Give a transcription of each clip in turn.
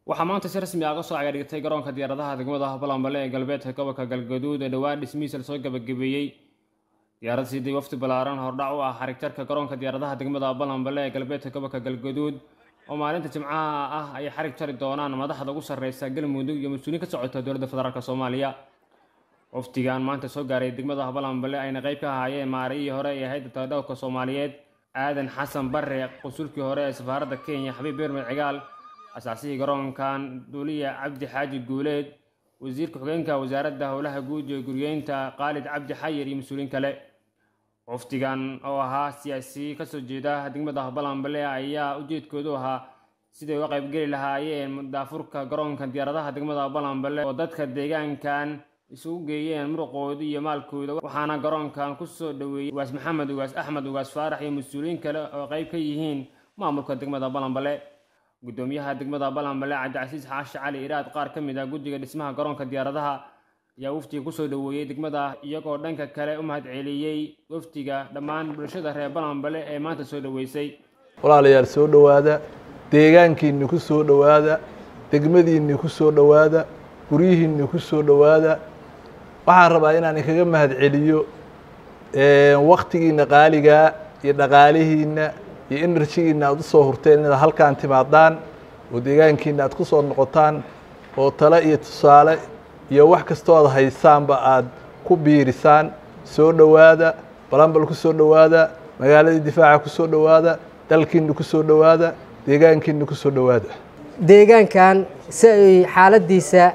waxaa maanta si rasmi ah ka soo cagaadhigtay garoonka diyaaradaha degmada balanbale ee galbeedka gobolka galgaduud ee dhowaan dhismihiisa lasoo gabagabeeyey diyaarad siiday wafdi ballaaran hordhac u ah xarigtarka garoonka diyaaradaha degmada balanbale ee galbeedka gobolka galgaduud oo maalinta jimcaha ah ay xarig jari doonaan madaxda ugu sarreysa galmudug iyo mas-uuliin ka socota dowladda federaalk soomaaliya wafdigan maanta soo gaaray degmada balanbale ayna qayb ka ahaayeen maariyihii hore ee hayadda taladhowrka soomaaliyeed aadan xasan barre qusulkii hore ee safaaradda kenya xabiib beermed cigaal asaasihii garoonkan duuliya cabdi xaaji guuleed wasiirka xogeenka wasaaradda howlaha guud iyo guryeynta khaalid cabdi xayir iyo mas-uuliin kale wafdigan oo ahaa siyaasi kasoo jeeda degmada balanbale ayaa ujeedkoodu ahaa siday uga qaybgeli lahaayeen daafurka garoonka diyaaradaha degmada balanbale oo dadka deegaankan isugu geeyeen muruqooda iyo maalkooda waxaana garoonkan kusoo dhaweeyey ugaas maxamed ugaas axmed ugaas faarax iyo mas-uuliyiin kale oo qayb ka yihiin maamulka degmada balanbale gudoomiyaha degmada balanbale cabdicasiis xaashi cali iraad qaar ka mid ah guddiga dhismaha garoonka diyaaradaha ayaa wafdiga kusoo dhaweeyey degmada iyagoo dhanka kale u mahadceliyey wafdiga dhammaan bulshada reer balanbale ee maanta soo dhaweysay walaalayaal soo dhowaada deegaankiinni ku soo dhowaada degmadiinni ku soo dhowaada guryihiinni ku soo dhowaada waxaan rabaa inaan inkaga mahadceliyo waktigiina qaaligaa iyo dhaqaalihiinna iyo enerjigiina aad u soo hurteen inaad halkaan timaadaan oo deegaankiina aad ku soo noqotaan oo tale iyo tusaale iyo wax kastoo aad haysaanba aad ku biirisaan soo dhowaada balanbal ku soo dhowaada magaaladii difaaca ku soo dhowaada dalkiina ku soo dhowaada deegaankiina ku soo dhowaada deegaankan si ay xaaladdiisa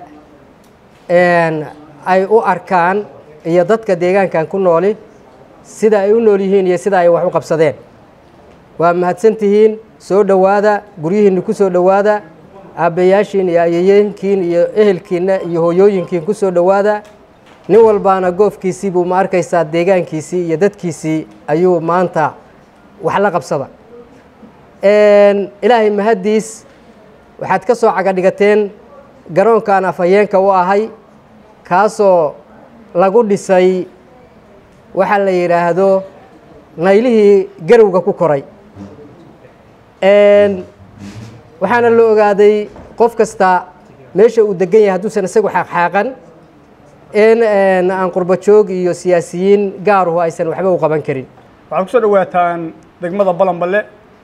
ay u arkaan iyo dadka deegaankan ku nooli sida ay u nool yihiin iyo sida ay wax u qabsadeen waa mahadsantihiin soo dhowaada guryihiinna ku soo dhowaada aabbayaashiin iyo ayayeenkiin iyo ehelkiinna iyo hooyooyinkiin ku soo dhowaada nin walbaana goofkiisii buu ma arkaysaa deegaankiisii iyo dadkiisii ayuu maanta wax la qabsada ilaahay mahaddiis waxaad ka soo cagadhigateen garoonkan afhayeenka u ahay kaasoo lagu dhisay waxaa la yidhaahdo naylihii garowga ku koray waxaana la ogaaday qof kasta meesha uu degan yahay hadduusan isagu xaaqxaaqan in aan qurbo joog iyo siyaasiyiin gaaruhu aysan waxba u qaban karin waxaad kusoo dhawaataan degmada balanbale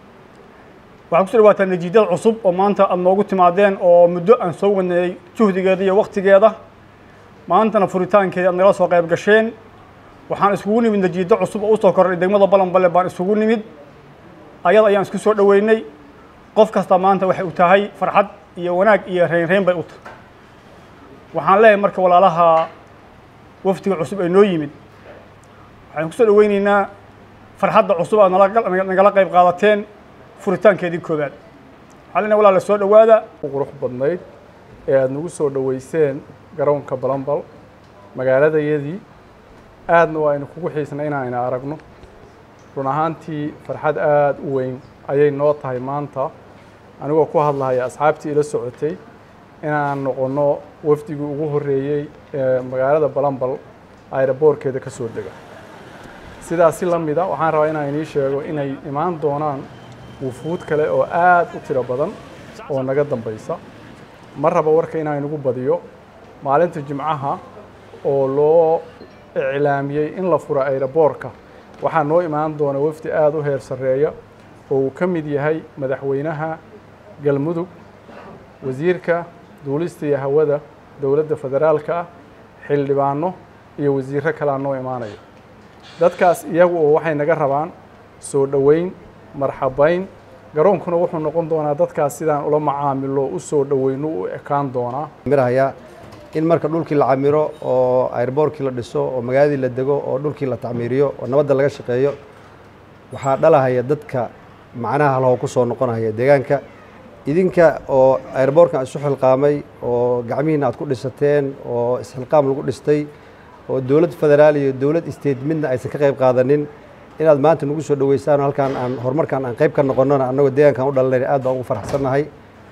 waxaad kusoo dhawaataan najiidad cusub oo maanta aada noogu timaadeen oo muddo aan soo wadnayey juhdigeeda iyo waktigeeda maantana furitaankeeda aad nagala soo qayb gasheen waxaan iskugu nimid najiiddo cusub oo usoo korray degmada balanbale baan isugu nimid ayada ayaan isku soo dhoweynay qof kasta maanta waxay u tahay farxad iyo wanaag iyo reynreyn bay u tahay waxaan leeyahay marka walaalaha wafdiga cusub ee noo yimid waxaan kusoo dhoweyneynaa farxadda cusub aad nagala qayb qaadateen furitaankeedii koowaad waxaa leenahay walaala soo dhowaada qurux badnayd ee aada nagu soo dhoweyseen garoonka balanbal magaaladayadii aadna waa aynu kugu xiisnay inaayna aragno run ahaantii farxad aada u weyn ayay noo tahay maanta anigoo ku hadlahaya asxaabtii ila socotay inaan noqonno wafdigii ugu horreeyey ee magaalada balanbal ayraboorkeeda ka soo dega sidaasi la mida waxaan rabaa inaan inii sheego inay imaan doonaan wufuud kale oo aad u tiro badan oo naga dambaysa ma raba warka inaan inugu badiyo maalinta jimcaha oo loo iclaamiyey in la furo ayraboorka waxaa noo imaan doona wafdi aada u heer sarreeya oo uu ka mid yahay madaxweynaha galmudug wasiirka duulista iyo hawada dowladda federaalka ah xildhibaano iyo wasiirro kalea noo imaanaya dadkaas iyagu oo waxay naga rabaan soo dhoweyn marxabayn garoonkuna wuxuu noqon doonaa dadkaas sidaan ula macaamilo u soo dhoweyno u ekaan doonaa mirahaya in marka dhulkii la camiro oo airboorkii la dhiso oo magaaladii la dego oo dhulkii la tacmiiriyo oo nabadda laga shaqeeyo waxaa dhalahaya dadka macnaha halho ku soo noqonaya deegaanka idinka oo airboorkan isu xilqaamay oo gacmihiina aad ku dhisateen oo isxilqaam lagu dhistay oo dowlad federaal iyo dowlad state midna aysan ka qayb qaadanin inaad maanta nagu soo dhoweysaan halkaan aan horumarkan aan qayb ka noqonnona annagoo deegaankan u dhalanayna aad baan ugu faraxsannahay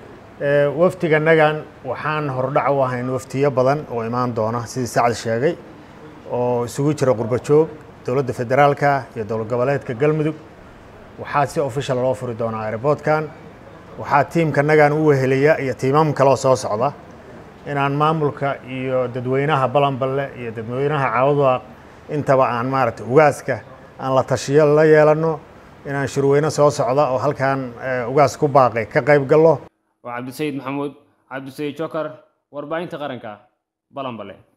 wafdiganagan waxaan hordhac u ahayn waftiyo badan oo imaan doona sidii sacad sheegay oo isugu jira qurbo joog dowladda federaalka iyo dowlad goboleedka galmudug waxaa si official loo furi doonaa airboodkan waxaa tiimkanagan u wehelaya iyo tiimam kaloo soo socda inaan maamulka iyo dadweynaha balanballe iyo dadweynaha caawadwaaq intaba aan maaragtay ugaaska aan la tashiyo la yeelano inaan shirweyne soo socda oo halkan ugaas ku baaqay ka qayb gallo waa cabdisayid maxamuud cabdisayid jokar warbaahinta qaranka balanbale